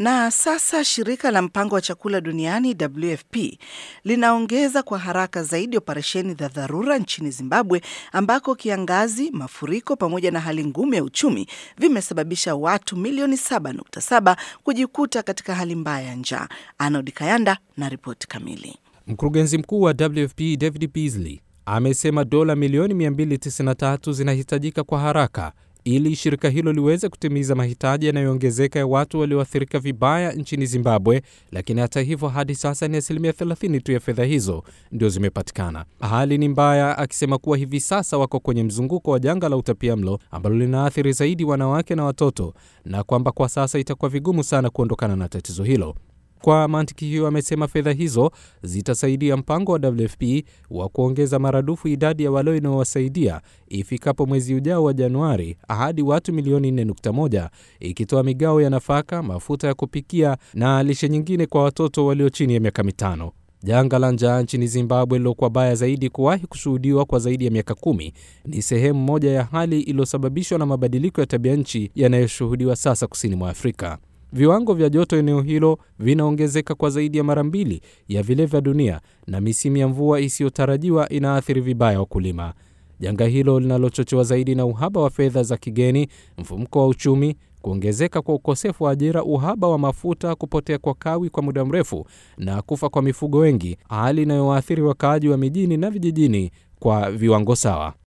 Na sasa shirika la mpango wa chakula duniani WFP linaongeza kwa haraka zaidi operesheni za dharura nchini Zimbabwe ambako kiangazi, mafuriko pamoja na hali ngumu ya uchumi vimesababisha watu milioni 7.7 kujikuta katika hali mbaya ya njaa. Arnold Kayanda na ripoti kamili. Mkurugenzi mkuu wa WFP David Beasley amesema dola milioni 293 zinahitajika kwa haraka ili shirika hilo liweze kutimiza mahitaji yanayoongezeka ya watu walioathirika vibaya nchini Zimbabwe. Lakini hata hivyo, hadi sasa ni asilimia 30 tu ya fedha hizo ndio zimepatikana. Hali ni mbaya, akisema kuwa hivi sasa wako kwenye mzunguko wa janga la utapiamlo ambalo linaathiri zaidi wanawake na watoto, na kwamba kwa sasa itakuwa vigumu sana kuondokana na tatizo hilo. Kwa mantiki hiyo, amesema fedha hizo zitasaidia mpango wa WFP wa kuongeza maradufu idadi ya wale inaowasaidia ifikapo mwezi ujao wa Januari hadi watu milioni 4.1 ikitoa migao ya nafaka, mafuta ya kupikia na lishe nyingine kwa watoto walio chini ya miaka mitano. Janga la njaa nchini Zimbabwe lilokuwa baya zaidi kuwahi kushuhudiwa kwa zaidi ya miaka kumi ni sehemu moja ya hali iliyosababishwa na mabadiliko ya tabia nchi yanayoshuhudiwa sasa kusini mwa Afrika. Viwango vya joto eneo hilo vinaongezeka kwa zaidi ya mara mbili ya vile vya dunia, na misimu ya mvua isiyotarajiwa inaathiri vibaya wakulima. Janga hilo linalochochewa zaidi na uhaba wa fedha za kigeni, mfumuko wa uchumi, kuongezeka kwa ukosefu wa ajira, uhaba wa mafuta, kupotea kwa kawi kwa muda mrefu na kufa kwa mifugo wengi, hali inayowaathiri wakaaji wa mijini na vijijini kwa viwango sawa.